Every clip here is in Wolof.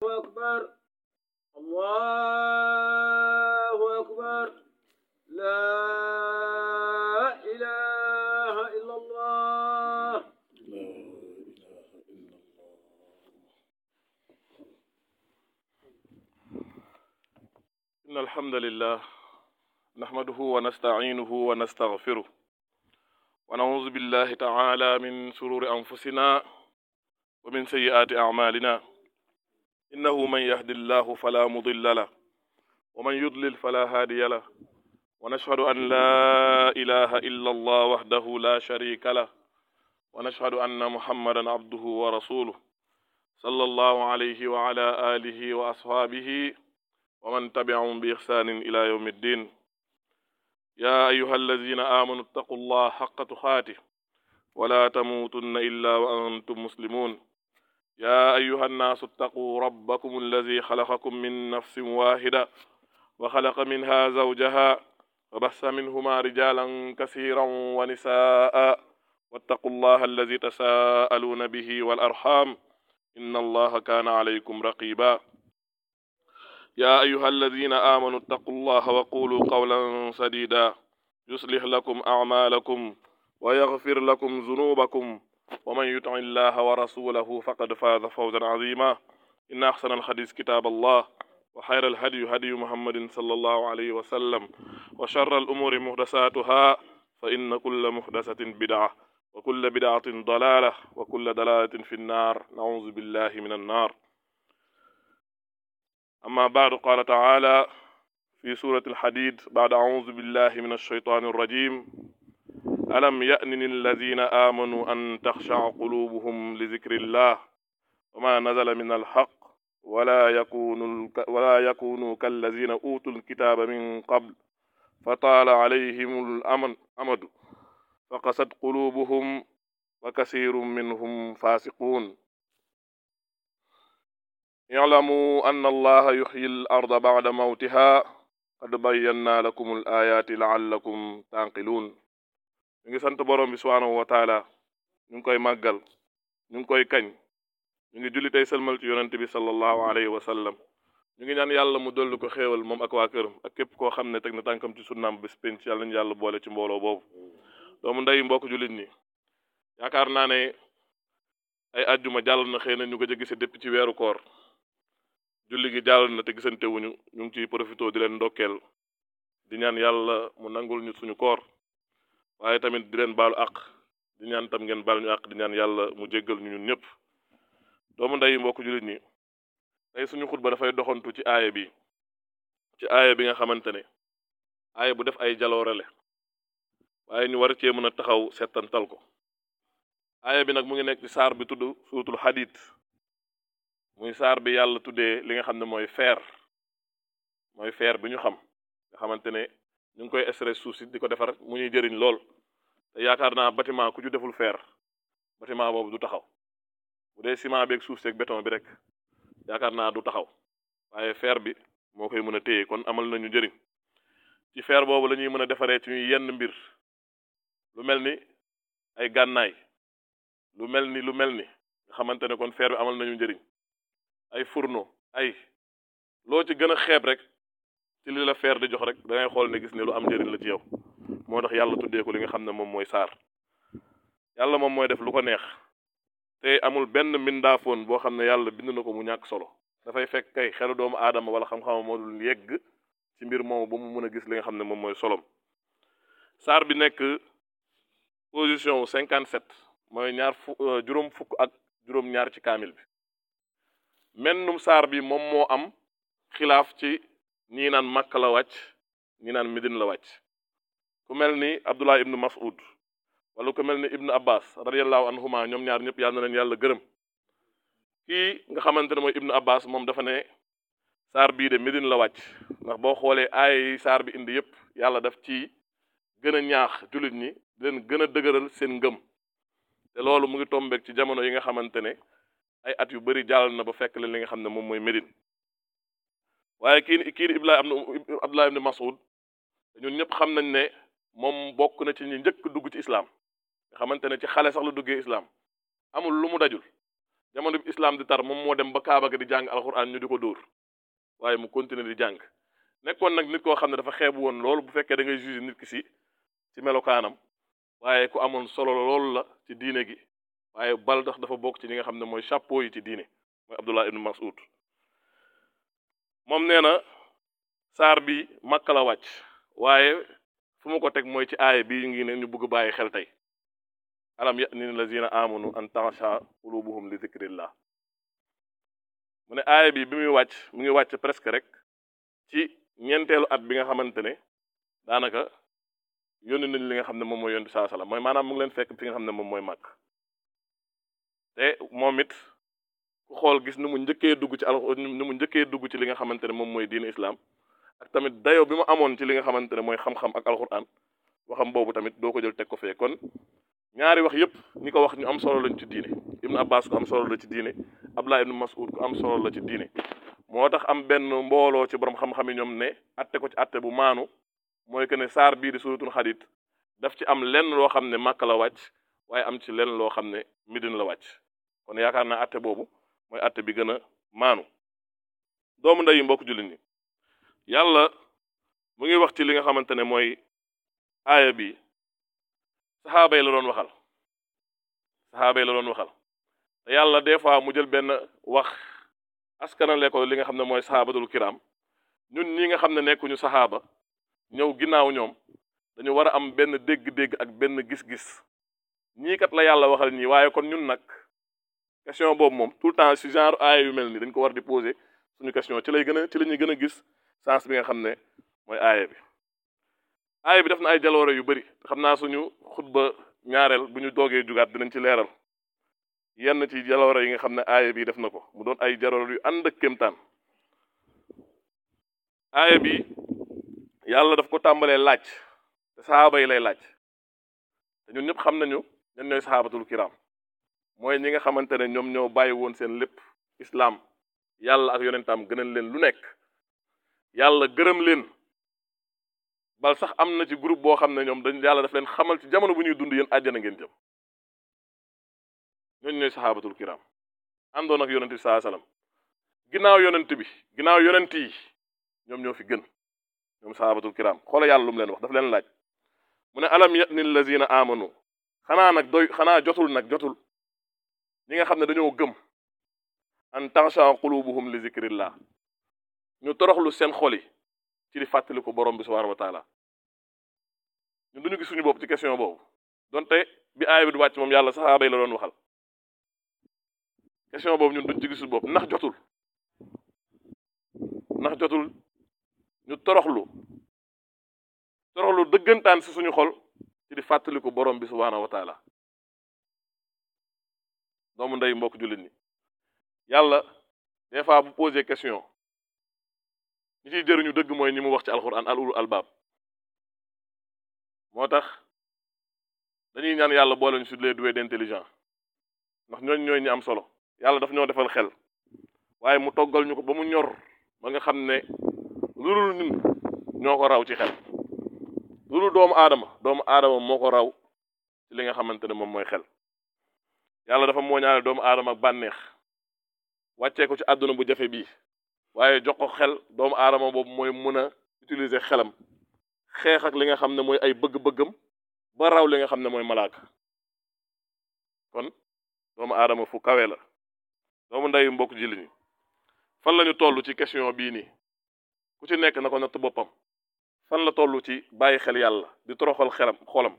أكبر الله أكبر لا إله إلا الله لا إله إلا الله إن الحمد لله نحمده ونستعينه ونستغفره ونعوذ بالله تعالى من شرور أنفسنا ومن سيئات أعمالنا إنه من يهد الله فلا مضل له ومن يضلل فلا هادي له ونشهد أن لا إله إلا الله وحده لا شريك له ونشهد أن محمدا عبده ورسوله صلى الله عليه وعلى آله وأصحابه ومن تبعهم بإحسان إلى يوم الدين يا أيها الذين آمنوا اتقوا الله حق تقاته ولا تموتن إلا وأنتم مسلمون يا أيها الناس اتقوا ربكم الذي خلقكم من نفس واحدة وخلق منها زوجها وبث منهما رجالا كثيرا ونساء واتقوا الله الذي تساءلون به والأرحام إن الله كان عليكم رقيبا يا أيها الذين آمنوا اتقوا الله وقولوا قولا سديدا يصلح لكم أعمالكم ويغفر لكم ذنوبكم ومن يطع الله ورسوله فقد فاز فوزا عظيما إن أحسن الحديث كتاب الله وخير الهدي هدي محمد صلى الله عليه وسلم وشر الأمور محدثاتها فإن كل محدثة بدعة وكل بدعة ضلالة وكل ضلالة في النار نعوذ بالله من النار أما بعد قال تعالى في سورة الحديد بعد أعوذ بالله من الشيطان الرجيم ألم يأن الذين آمنوا أن تخشع قلوبهم لذكر الله وما نزل من الحق ولا يكونوا ولا يكونوا كالذين أوتوا الكتاب من قبل فطال عليهم الأمد أمد فقست قلوبهم وكثير منهم فاسقون اعلموا أن الله يحيي الأرض بعد موتها قد بينا لكم الآيات لعلكم تعقلون ñu ngi sant borom bi subhaanahu wa taala ñu ngi koy màggal ñu ngi koy kañ ñu ngi julli tey sëlmal ci yonente bi sallallahu alayhi wa sallam ñu ngi ñaan yàlla mu dolli ko xéewal moom ak waa këram ak képp koo xam ne teg na tànkam ci sunnaam bés penc yàlla ñu yàlla boole ci mbooloo boobu doomu ndey mbokk jullit ñi yaakaar naa ne ay ajjuma jàll na xëy na ñu ko gise dépp ci weeru koor julli gi jàll na te gisante wuñu ñu ngi ciy profité di leen ndokkeel di ñaan yàlla mu nangul ñu suñu koor waaye tamit di leen baalu àq di ñaan tam ngeen baal ñu àq di ñaan yàlla mu jéggal ñu ñun ñëpp doomu ndey mbokk jullit ñi tey suñu xutba dafay doxantu ci aaya bi ci aaya bi nga xamante ne aaya bu def ay jaloorele waaye ñu war cee mën a taxaw settantal ko aaya bi nag mu ngi nekk ci saar bi tudd suutul xadiid muy saar bi yàlla tuddee li nga xam ne mooy feer mooy feer bi ñu xam nga xamante ne ñu ngi koy stress suuf si di ko defar mu ñuy jëriñ lool te yaakaar naa bâtiment ku ci deful feer bâtiment boobu du taxaw bu dee ciment beeg suuf seeg béton bi rek yaakaar naa du taxaw waaye feer bi moo koy mën a téye kon amal nañu njëriñ ci feer boobu la ñuy mën a defaree ci ñuy yenn mbir lu mel ni ay gànnaay lu mel ni lu mel ni nga xamante ne kon feer bi amal nañu njëriñ ay fourneau ay loo ci gën a xeeb rek ci li la feer di jox rek da ngay xool ne gis ne lu am njëriñ la ci yow moo tax yàlla tuddee ko li nga xam ne moom mooy saar yàlla moom mooy def lu ko neex te amul benn mbindaafoon boo xam ne yàlla bind na ko mu ñàkk solo dafay fekk kay xelu doomu aadama wala xam-xama moo dul yegg ci mbir moomu ba mu mën a gis li nga xam ne moom mooy solom saar bi nekk position wu cinquante sept mooy ñaar fu juróom fukk ak juróom ñaar ci kaamil bi mennum saar bi moom moo am xilaaf ci ñii naan Makka la wàcc ñii naan Medine la wàcc ku mel ni Abdullah ibnu Mas'ud wala ku mel ni ibnu Abbas radiyallahu anhuma ñoom ñaar ñëpp yal na leen yàlla gërëm kii nga xamante ne mooy ibnu Abbas moom dafa ne saar bii de Medine la wàcc ndax boo xoolee aaya yi saar bi indi yëpp yàlla daf ci gën a ñaax jullit ñi di leen gën a dëgëral seen ngëm te loolu mu ngi tombeek ci jamono yi nga xamante ne ay at yu bari jàll na ba fekk leen li nga xam ne moom mooy Medine waaye kii kii di Ibla Abdullah ibn Mas'ud ñun ñëpp xam nañ ne moom bokk na ci ñi njëkk dugg ci islam nga xamante ne ci xale sax la duggee islam amul lu mu dajul jamono bi islam di tar moom moo dem ba Kaaba ga di jàng alxuraan ñu di ko dóor waaye mu continuer di jàng nekkoon nag nit koo xam ne dafa xeebu woon loolu bu fekkee da ngay juger nit ki si ci melokaanam waaye ku amoon solo loolu la ci diine gi waaye bal tax dafa bokk ci ñi nga xam ne mooy chapeau yi ci diine mooy Abdullah ibn Mas'ud moom nee na saar bi Makka la wàcc waaye fu mu ko teg mooy ci aaya bii ngi ne ñu bëgg bàyyi xel tey alam ya'ni lazina amanu an taxsha qulubuhum li zikrillah mu ne aaya bi bi muy wàcc mu ngi wàcc presque rek ci ñeenteelu at bi nga xamante ne daanaka yónni nañ li nga xam ne moom mooy yónni saa sala mooy maanaam mu ngi leen fekk fi nga xam ne moom mooy màkk te moom it ku xool gis ni mu njëkkee dugg ci al ni mu njëkkee dugg ci li nga xamante ne moom mooy diine islam ak tamit dayo bi mu amoon ci li nga xamante ne mooy xam-xam ak alquran waxam boobu tamit doo ko jël teg ko fee kon ñaari wax yépp ñi ko wax ñu am solo lañ ci diine ibnu abbas ku am solo la ci diine abdullah ibnu mas'ud ku am solo la ci diine moo tax am benn mbooloo ci borom xam-xam yi ñoom ne atte ko ci atte bu maanu mooy que ne saar bii di suratul xadid daf ci am lenn loo xam ne màkk la wàcc waaye am ci lenn loo xam ne midin la wàcc kon yaakaar naa atte boobu mooy atte bi gën a maanu doomu ndeyu mbokk jullit ñi yàlla mu ngi wax ci li nga xamante ne mooy aaya bi saxaaba yi la doon waxal saxaaba yi la doon waxal te yàlla des fois mu jël benn wax askanale ko li nga xam ne mooy saxaabatul kiram ñun ñi nga xam ne nekkuñu saxaaba ñëw ginnaaw ñoom dañu war a am benn dégg-dégg ak benn gis-gis ñii kat la yàlla waxal ñii waaye kon ñun nag question boobu moom tout le temps ci genre aaya yu mel nii dañ ko war di poser suñu question ci lay gën a ci la ñuy gën a gis sens bi nga xam ne mooy aaya bi aaya bi def na ay jaloore yu bari xam naa suñu xutba ñaareel bu ñu doogee jugaat dinañ ci leeral yenn ci jaloore yi nga xam ne aaya bi def na ko mu doon ay jaloore yu ànd ak kéemtaan aaya bi yàlla daf ko tàmbalee laaj te saxaaba yi lay laaj te ñun ñëpp xam nañu ñan ñooy saxaabatul kiram mooy ñi nga xamante ne ñoom ñoo bàyyi woon seen lépp islaam yàlla ak yonentam gënal leen lu nekk yàlla gërëm leen bal sax am na ci groupe boo xam ne ñoom dañ yàlla daf leen xamal ci jamono bu ñuy dund yéen àjjana ngeen jëm ñooñu ñooy saxaabatul kiram àndoon ak yonent bi saa salaam ginnaaw yonent bi ginnaaw yonent yi ñoom ñoo fi gën ñoom saxaabatul kiram xoola yàlla lu mu leen wax daf leen laaj mu ne alam ya'ni lazina amanu xanaa nag doy xanaa jotul nag jotul ñi nga xam ne dañoo gëm an taxsha qulubuhum li zikrillah ñu toroxlu seen xol yi ci di fàttali ko borom bi subhanahu wa taala ñun duñu gis suñu bopp ci question boobu donte bi aaya bi du wàcc moom yàlla saxaaba yi la doon waxal question boobu ñun duñ ci gisul bopp ndax jotul ndax jotul ñu toroxlu toroxlu dëggantaan si suñu xol ci di fàttali ko borom bi subhanahu wa taala doomu ndey mbokk jullit ñi yàlla des fois bu posé question ñi ciy jëriñu dëgg mooy ñi mu wax ci alquran al ulul albaab moo tax dañuy ñaan yàlla boole ñu sur les doués d'intelligence ndax ñooñ ñooy ñi am solo yàlla daf ñoo defal xel waaye mu toggal ñu ko ba mu ñor ba nga xam ne lu dul ñun ñoo ko raw ci xel lu dul doomu aadama doomu aadama moo ko raw ci li nga xamante ne moom mooy xel yàlla dafa mooñaale doomu aadama ak bànneex wàccee ko ci àdduna bu jafe bii waaye jox ko xel doomu aadama boobu mooy mën a utiliser xelam xeex ak li nga xam ne mooy ay bëgg-bëggam ba raw li nga xam ne mooy malaaka kon doomu aadama fu kawe la doomu ndeyu mbokk ji liñu fan la ñu toll ci question bii nii ku ci nekk na ko natt boppam fan la toll ci bàyyi xel yàlla di toroxal xelam xolam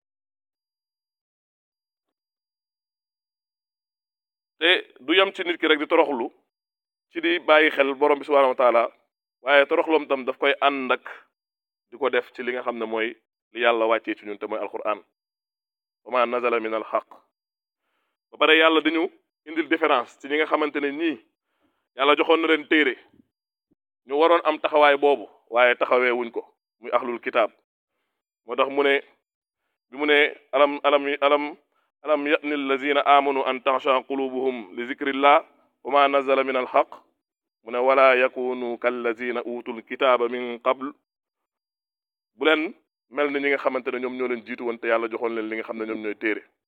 te du yem ci nit ki rek di toroxlu ci di bàyyi xel borom bi subhanahu wa taala waaye toroxloom tam daf koy ànd ak di ko def ci li nga xam ne mooy li yàlla wàccee ci ñun te mooy alquran wa ma nazala min al xaq ba pare yàlla dañu indil différence ci ñi nga xamante ne ñii yàlla joxoon na leen téere ñu waroon am taxawaay boobu waaye taxawee wuñ ko muy ahlul kitaab moo tax mu ne bi mu ne alam alam alam alam ya'ni allazina amanu an taxsha qulubuhum li zikrillah wa ma nazala min alxaq mu ne wala yakunu kallazina utul kitaaba min qabl bu leen mel ni ñi nga xamante ne ñoom ñoo leen jiitu woon te yàlla joxoon leen li nga xam ne ñoom ñooy téere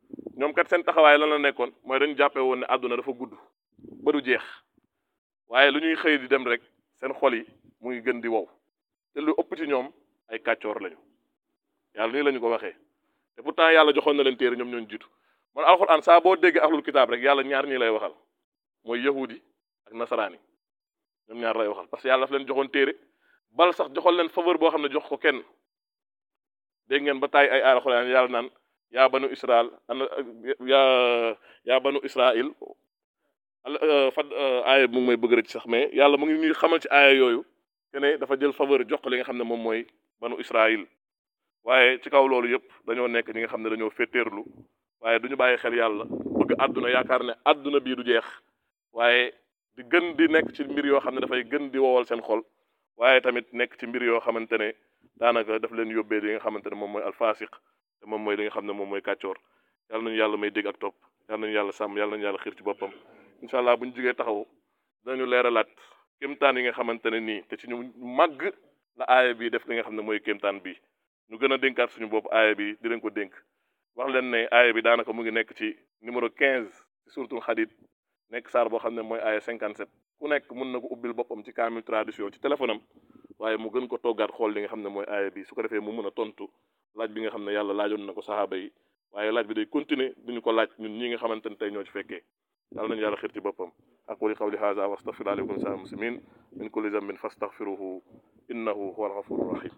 ñoom kat seen taxawaay lan la nekkoon mooy dañu jàppee woon ne àdduna dafa gudd ba du jeex waaye lu ñuy xëy di dem rek seen xol yi mu ngi gën di wow te lu ëpp ci ñoom ay kàccoor lañu yàlla nii la ñu ko waxee te pourtant yàlla joxoon na leen téere ñoom ñoo jiitu man alxuraan saa boo déggee ahlul kitaab rek yàlla ñaar ñii lay waxal mooy yahudi ak nasaraan yi ñoom ñaar lay waxal parce que yàlla daf leen joxoon téere bal sax joxoon leen faveur boo xam ne jox ko kenn dégg ngeen ba taay ay alxuraan yàlla naan yaa banu israel ana yaa yaa banu israil fad aaya mu ngi may bëgg rek sax mais yàlla mu ngi ñuy xamal ci aaya yooyu que ne dafa jël faveur jox ko li nga xam ne moom mooy banu israil waaye ci kaw loolu yëpp dañoo nekk ñi nga xam ne dañoo féeteerlu waaye du ñu bàyyi xel yàlla bëgg àdduna yaakaar ne àdduna bii du jeex waaye di gën di nekk ci mbir yoo xam ne dafay gën di wowal seen xol waaye tamit nekk ci mbir yoo xamante ne daanaka daf leen yóbbee li nga xamante ne moom mooy alfasiq te moom mooy li nga xam ne moom mooy kàccoor yàlla nañu yàlla may dégg ak topp yàlla nañu yàlla sàmm yàlla nañu yàlla xiir ci boppam incha allah bu ñu jógee taxaw dinañu leeralaat kéemtaan yi nga xamante ne nii te ci ñu màgg la aaya bi def li nga xam ne mooy kéemtaan bi ñu gën a dénkaat suñu bopp aaya bi di leen ko dénk wax leen ne aaya bi daanaka mu ngi nekk ci numéro 15 ci suratul Hadid nekk saar boo xam ne mooy aaya 57 ku nekk mun na ko ubbil boppam ci kaamil tradition ci téléphone am waaye mu gën ko toggaat xool li nga xam ne mooy aaya bi su ko defee mu mun a tontu laaj bi nga xam ne yàlla laajoon na ko saxaaba yi waaye laaj bi day continuer duñu ko laaj ñun ñi nga xamante ne tey ñoo ci fekkee yàlla nañu yàlla xir ci boppam aquli qawli hadha wa astaghfiru alaykum sa muslimin min kulli zambin fastaghfiruhu innahu huwa alghafuru rahim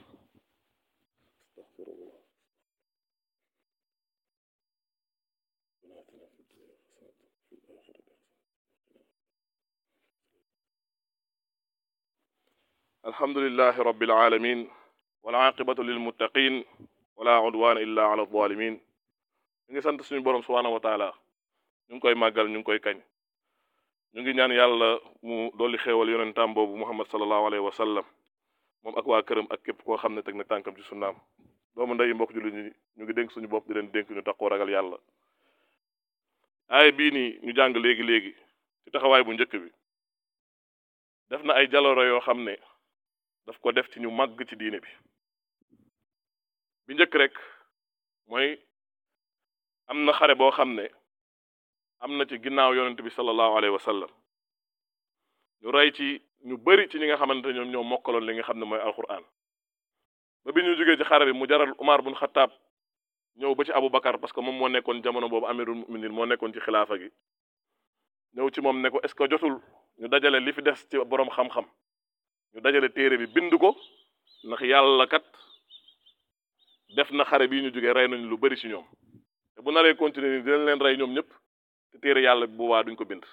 alhamdulillahi rabbil alamin wal aqibatu lil muttaqin wala udwana illa ala zalimin ñu ngi sant suñu borom subhanahu wa taala ñu ngi koy màggal ñu ngi koy kañ ñu ngi ñaan yàlla mu dolli xéewal yonentam boobu muhammad sallallahu alayhi wa sallam moom ak waa këram ak képp koo xam ne teg na tànkam ci sunnaam doomu ndeyi mbokk jullit ñi ñu ngi dénk suñu bopp di leen dénk ñu taxoo ragal yàlla aay bii nii ñu jàng léegi-léegi ci taxawaay bu njëkk bi def na ay jalooro yoo xam ne daf ko def ci ñu màgg ci diine bi bi njëkk rek mooy am na xare boo xam ne am na ci ginnaaw yonent bi sallallahu alayhi wa sallam ñu rey ci ñu bari ci ñi nga xamante ñoom ñoo mokkaloon li nga xam ne mooy alquran ba bi ñu jógee ci xare bi mu jaral Umar bun Xattaab ñëw ba ci Abu Bakar parce que moom moo nekkoon jamono boobu amirul muminin moo nekkoon ci xilaafa gi ñëw ci moom ne ko est-ce que jotul ñu dajale li fi des ci boroom xam-xam ñu dajale téere bi bind ko ndax yàlla kat def na xare bii ñu jógee rey nañu lu bari ci ñoom te bu naree continuer nii dinañ leen rey ñoom ñëpp te téere yàlla bu boobaa duñ ko bind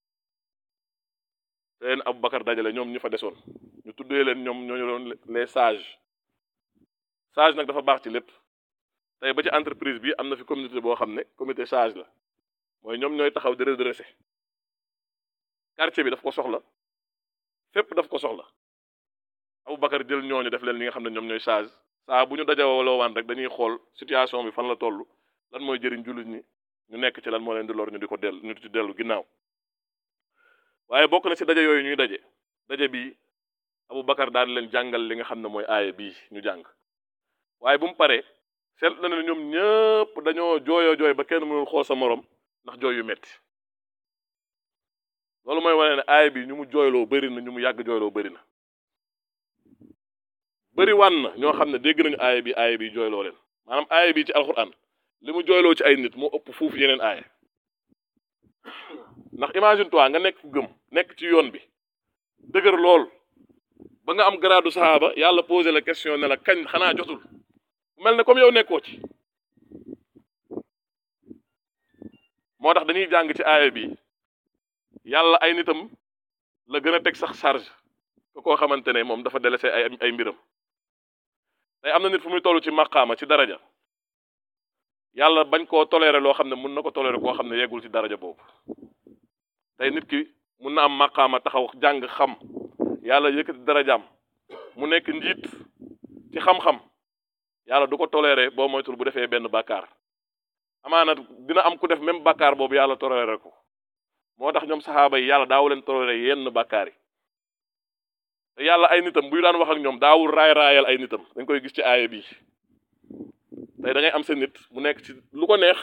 te leen Abu Bakar dajale ñoom ñu fa desoon ñu tuddee leen ñoom ñooñu doon les sages sage nag dafa baax ci lépp tey ba ci entreprise bi am na fi communauté boo xam ne comité sage la mooy ñoom ñooy taxaw di redresser quartier bi daf ko soxla fépp daf ko soxla Abu Bakar jël ñooñu def leen li nga xam ne ñoom ñooy sage saa bu ñu dajawaloo waan rek dañuy xool situation bi fan la toll lan mooy jëriñ jullit ñi ñu nekk ci lan moo leen di lor ñu di ko dellu ñu di dellu ginnaaw waaye bokk na ci daje yooyu ñuy daje daje bi Abu Bakar daal di leen jàngal li nga xam ne mooy aaya bii ñu jàng waaye bu mu paree seet na ne ñoom ñëpp dañoo jooyoo jooy ba kenn mënul xool sa morom ndax jooy yu metti loolu mooy wane ne aaya bi ñu mu jooyloo bëri na ñu mu yàgg jooyloo bëri na bëri wan na ñoo xam ne dégg nañu aaya bi aaya bi jooyloo leen maanaam aaya bi ci alxuraan li mu jooyloo ci ay nit moo ëpp fuuf yeneen aaya ndax imagine toi nga nekk ku gëm nekk ci yoon bi dëgër lool ba nga am garaadu saxaaba yàlla posé la question ne la kañ xanaa jotul mel ne comme yow nekkoo ci moo tax dañuy jàng ci aaya bi yàlla ay nitam la gën a teg sax charge ko koo xamante ne moom dafa délaissé ay ay mbiram tey am na nit fu muy toll ci maqaama ci daraja yàlla bañ koo toléré loo xam ne mun na ko toléré koo xam ne yeggul ci daraja boobu tey nit ki mun na am maqaama taxaw jàng xam yàlla yëkkati darajaam mu nekk njiit ci xam-xam yàlla du ko toléré boo moytul bu defee benn bàkkaar amaana dina am ku def même bàkkaar boobu yàlla toléré ko moo tax ñoom saxaaba yi yàlla daawu leen toléré yenn bàkkaar yi te yàlla ay nitam buy daan wax ak ñoom daawul raay raayal ay nitam dañ koy gis ci aaya bi tey da ngay am sa nit mu nekk ci lu ko neex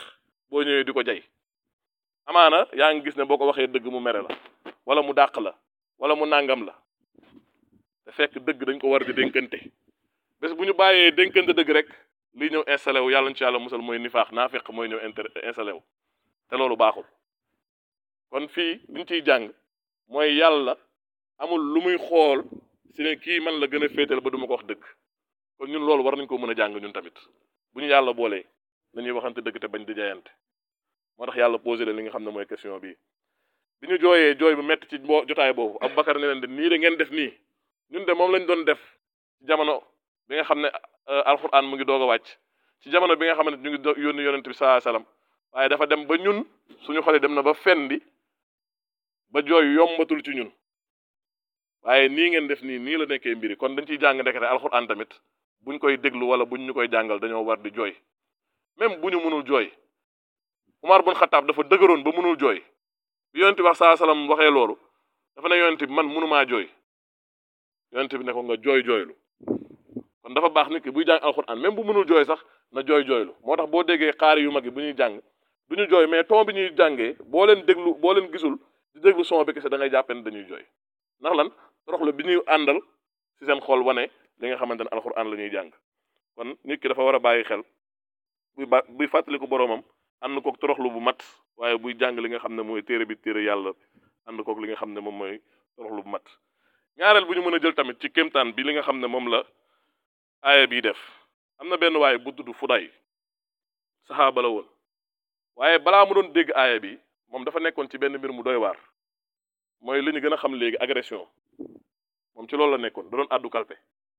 boo ñëwee di ko jay amaana yaa ngi gis ne boo ko waxee dëgg mu mere la wala mu dàq la wala mu nàngam la te fekk dëgg dañ ko war di dénkante bés bu ñu bàyyee dénkante dëgg rek lii ñëw installé wu yàlla ñu ci yàlla musal mooy nifaax naa fekk mooy ñëw inter installé wu te loolu baaxul kon fii liñ ciy jàng mooy yàlla amul lu muy xool si ne kii man la gën a féetal ba du ma ko wax dëgg kon ñun loolu war nañ ko mën a jàng ñun tamit bu ñu yàlla boolee nañuy waxante dëgg te bañ di jaayante moo tax yàlla posé leen li nga xam ne mooy question bii bi ñu jooyee jooy bu metti ci mbo jotaay boobu Aboubacar ne leen de nii de ngeen def nii ñun de moom lañ doon def ci jamono bi nga xam ne alxuraan mu ngi doog a wàcc ci jamono bi nga xam ne ñu ngi yónni yonent bi saa salaam waaye dafa dem ba ñun suñu xole dem na ba fendi ba jooy yombatul ci ñun waaye nii ngeen def nii nii la nekkee mbiri kon dañ ciy jàng ndekete alxuraan tamit buñ koy déglu wala buñ ñu koy jàngal dañoo war di jooy même bu ñu mënul jooy Umar bun Xataab dafa dëgëroon ba mënul jooy bi yonent bi wax saa salaam waxee loolu dafa ne yonent bi man mënumaa jooy yonent bi ne ko nga jooy jooylu kon dafa baax nit ki buy jàng alxuraan même bu mënul jooy sax na jooy jooylu moo tax boo déggee xaari yu mag yi bu ñuy jàng du ñu jooy mais ton bi ñuy jàngee boo leen déglu boo leen gisul di déglu son bi kese da ngay jàppe ne dañuy jooy ndax lan toroxlu bi ñuy àndal ci seen xol wane li nga xamante ne alxuraan la ñuy jàng kon nit ki dafa war a bàyyi xel buy ba buy fàttaliku boroomam ànd kook toroxlu bu mat waaye buy jàng li nga xam ne mooy téere bi téere yàlla ànd kook li nga xam ne moom mooy toroxlu bu mat ñaareel bu ñu mën a jël tamit ci kéemtaan bi li nga xam ne moom la aaya bii def am na benn waaye bu tudd Fuday saxaaba la woon waaye balaa mu doon dégg aaya bi moom dafa nekkoon ci benn mbir mu doy waar mooy li ñu gën a xam léegi agression moom ci loolu la nekkoon da doon àddu kalpe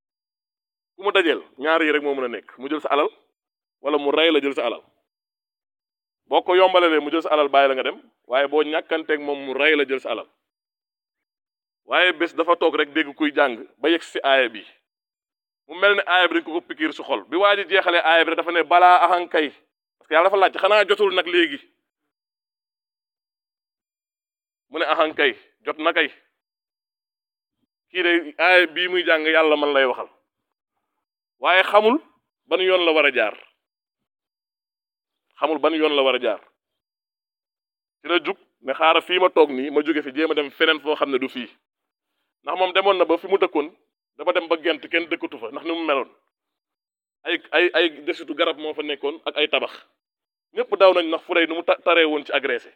ku mu dajeel ñaar yi rek moo mën a nekk mu jël sa alal wala mu rey la jël sa alal boo ko yombalalee mu jël sa alal bàyyi la nga dem waaye boo ñàkkanteeg moom mu rey la jël sa alal waaye bés dafa toog rek dégg kuy jàng ba yegg si aaya bi mu mel ne aaya bi dañ ko ko pikiir su xol bi waa ji jeexalee aaya bi rek dafa ne balaa ahankay parce que yàlla dafa laaj xanaa jotul nag léegi mu ne ahankay jot na kay kii de aaya bii muy jàng yàlla man lay waxal waaye xamul ban yoon la war a jaar xamul ban yoon la war a jaar ci la jug ne xaaral fii ma toog nii ma jóge fi jéem a dem feneen foo xam ne du fii ndax moom demoon na ba fi mu dëkkoon dafa dem ba gent kenn dëkkatu fa ndax ni mu meloon ay ay ay desitu garab moo fa nekkoon ak ay tabax ñëpp daw nañ ndax fu rey nu mu taree woon ci agressé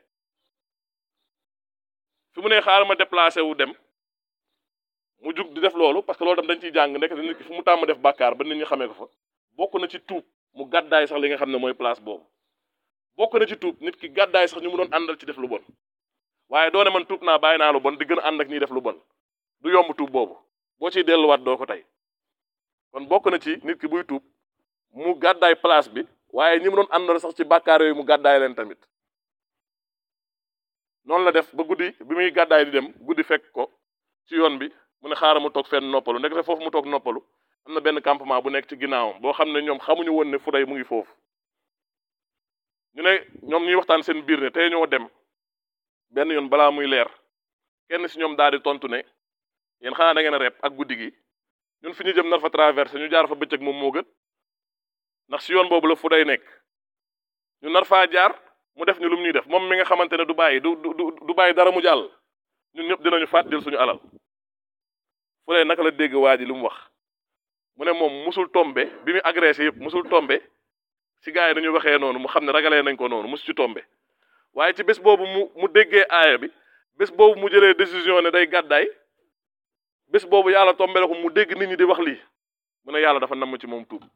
fi mu ne xaaral ma déplacé wu dem mu jug di def loolu parce que loolu tam dañ ciy jàng nekk nit ki fu mu tàmm def bàkkaar ba nit ñi xamee ko fa bokk na ci tuub mu gàddaay sax li nga xam ne mooy place boobu bokk na ci tuub nit ki gàddaay sax ñu mu doon àndal ci def lu bon waaye doone man tuub naa bàyyi naa lu bon di gën a ànd ak ñiy def lu bon du yomb tuub boobu boo ciy delluwaat doo ko tey kon bokk na ci nit ki buy tuub mu gàddaay place bi waaye ñi mu doon àndal sax ci bàkkaar yooyu mu gàddaay leen tamit noonu la def ba guddi bi muy gàddaay di dem guddi fekk ko ci yoon bi mu ne xaaral mu toog fenn noppalu ndekete foofu mu toog noppalu am na benn campement bu nekk ci ginnaawam boo xam ne ñoom xamuñu woon ne Fuday mu ngi foofu ñu ne ñoom ñuy waxtaan seen biir ne tey ñoo dem benn yoon balaa muy leer kenn si ñoom daal di tontu ne yéen xanaa da ngeen a rep ak guddi gi ñun fi ñu jëm nar fa traversé ñu jaar fa bëccëg moom moo gën ndax si yoon boobu la Fuday nekk ñu nar faa jaar mu def ñu lu mu ñuy def moom mi nga xamante ne du bàyyi du du du bàyyi dara mu jàll ñun ñëpp dinañu faat jël suñu alal Fuday naka la dégg waa ji li mu wax mu ne moom musul tombe bi muy agressé yëpp musul tombe ci gars yi dañu waxee noonu mu xam ne ragalee nañ ko noonu musu ci tombe waaye ci bés boobu mu mu déggee aaya bi bés boobu mu jëlee décision ne day gàddaay bés boobu yàlla tombe la ko mu dégg nit ñi di wax lii mu ne yàlla dafa namm ci moom tuub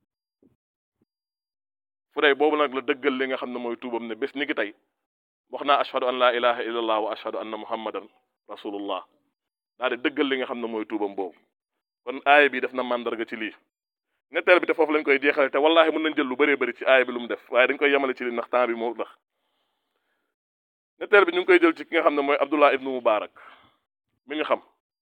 Fuday boobu nag la dëggal li nga xam ne mooy tuubam ne bés ni ki tey wax naa ashhadu an laa ilaha illallah wa ashhadu anna muhammadan rasulullah daal di dëggal li nga xam ne mooy tuubam boobu kon aaya bi def na màndarga ci lii ñetteel bi te foofu lañ koy jeexale te wallahi mën nañ jël lu bëree bëri ci aaya bi lu mu def waaye dañ koy yemale ci li ndax temps bi moo tax ñetteel bi ñu ngi koy jël ci ki nga xam ne mooy Abdullah ibnu Mubarak mi ñu xam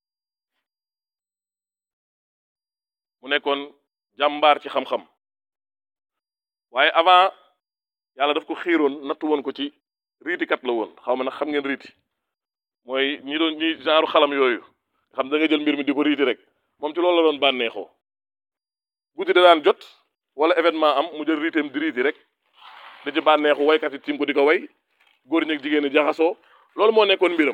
mu nekkoon jàmbaar ci xam-xam waaye avant yàlla daf ko xiiroon nattu woon ko ci riitikat la woon xaw ma nag xam ngeen riiti mooy ñi doon ñi genre xalam yooyu xam da nga jël mbir mi di ko riiti rek moom ci loolu la doon bànneexoo guddi da daan jot wala événement am mu jël riiteem di riiti rek di ci bànneexu waykat yi tiim ko di ko way góor ñi ak jigéen ñi jaxasoo loolu moo nekkoon mbiram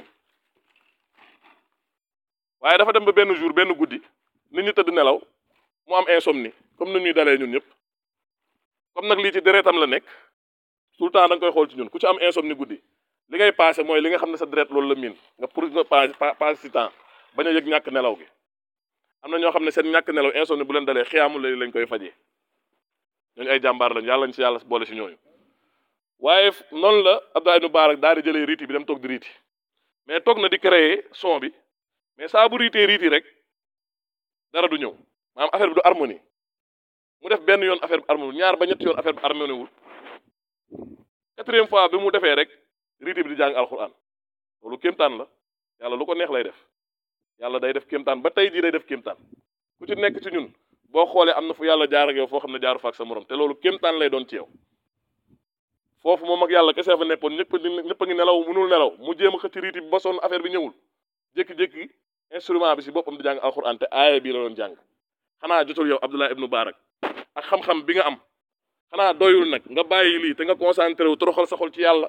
waaye dafa dem ba benn jour benn guddi nit ñi tëdd nelaw mu am insomnie comme ni ñuy dalee ñun ñëpp comme nag lii ci deretam la nekk tout le temps da nga koy xool ci ñun ku ci am insomnie guddi li ngay passé mooy li nga xam ne sa deret loolu la miin nga pour nga passé si temps bañ a yëg ñàkk nelaw gi am na ñoo xam ne seen ñàkk nelaw insomnie bu leen dalee xiyaamul lay lañ koy fajee ñooñu ay jàmbaar lañ yàlla ñu si yàlla boole si ñooñu waaye noonu la Abdoulaye ibn Mubarak daal di jëlee riiti bi dem toog di riiti mais toog na di créer son bi mais saa bu riitee riiti rek dara du ñëw maanaam affaire bi du harmonie mu def benn yoon affaire bi harmonie ñaar ba ñetti yoon affaire bi harmonie wul quatrième fois bi mu defee rek riiti bi di jàng alxuraan loolu kéemtaan la yàlla lu ko neex lay def yàlla day def kéemtaan ba tey jii day def kéemtaan ku ci nekk ci ñun boo xoolee am na fu yàlla jaar ak yow foo xam ne jaaru fa ak sa morom te loolu kéemtaan lay doon ci yow foofu moom ak yàlla kese fa nekkoon ñëpp ñëpp a ngi nelaw mënul nelaw mu jéem a xëcc riiti bi ba sonn affaire bi ñëwul jékki-jékki instrument bi si boppam di jàng alxuraan te aaya bii la doon jàng xanaa jotul yow Abdullah ibnu Barak ak xam-xam bi nga am xanaa doyul nag nga bàyyi lii te nga concentré wu toroxal sa xol ci yàlla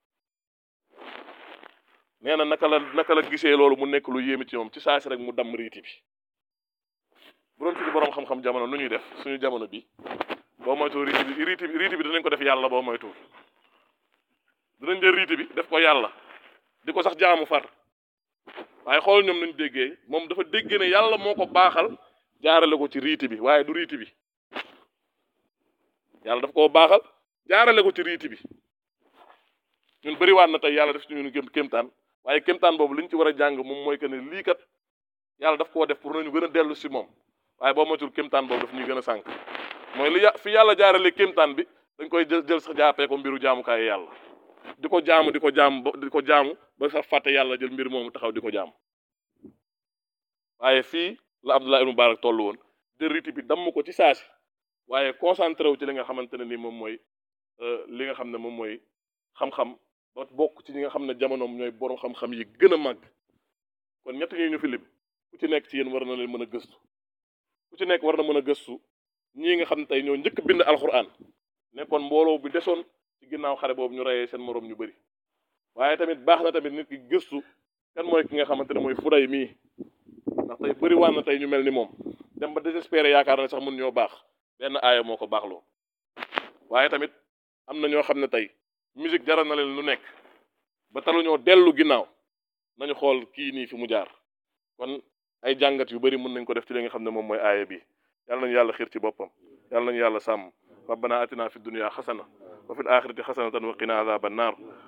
nee na naka la naka la gisee loolu mu nekk lu yéeme ci moom ci saasi rek mu damm riiti bi bu doon suñu borom xam-xam jamono nu ñuy def suñu jamono bi boo moytuwul riiti bi riiti bi riiti bi dinañ ko def yàlla boo moytuwul dinañ jël riiti bi def ko yàlla di ko sax jaamu far waaye xool ñoom nañu déggee moom dafa déggee ne yàlla moo ko baaxal jaarale ko ci riiti bi waaye du riiti bi yàlla daf koo baaxal jaarale ko ci riiti bi ñun bëriwaat na tey yàlla def ci ñun gém kéemtaan waaye kéemtaan boobu li ñu ci war a jàng moom mooy que ne lii kat yàlla daf koo def pour nañu gën a dellu si moom waaye boo moytul kéemtaan boobu daf ñuy gën a sànq mooy li fi yàlla jaarale kéemtaan bi dañ koy jël jël sax jàppee ko mbiru jaamukaay yàlla di ko jaamu di ko jaamu ba di ko jaamu ba sax fàtte yàlla jël mbir moomu taxaw di ko jaamu waaye fii la Abdullah ibn Mubarak toll woon jël riiti bi damm ko ci saasi waaye concentré wu ci li nga xamante ne ni moom mooy li nga xam ne moom mooy xam-xam ba bokk ci ñi nga xam ne jamonoom ñooy borom xam-xam yi gën a màgg kon ñett ñi ñu fi lim ku ci nekk ci yéen war na leen mën a gëstu ku ci nekk war na mën a gëstu ñii nga xam ne tey ñoo njëkk bind alxuraan nekkoon mbooloo bi desoon ci ginnaaw xare boobu ñu reyee seen moroom ñu bëri waaye tamit baax na tamit nit ki gëstu kan mooy ki nga xamante ne mooy fuday mii ndax tey bëri waan na tey ñu mel ni moom dem ba désespéré yaakaar na sax mun ñoo baax benn aaya moo ko baaxloo waaye tamit am na ñoo xam ne tey musique jaral na leen lu nekk ba taluñoo dellu ginnaaw nañu xool kii nii fi mu jaar kon ay jàngat yu bëri mën nañ ko def ci li nga xam ne moom mooy aaya bi yàlla nañu yàlla xiir ci boppam yàlla nañu yàlla sàmm rabbana atina fi dunya xasana wa fil axirati xasanatan wa qina adhaban nar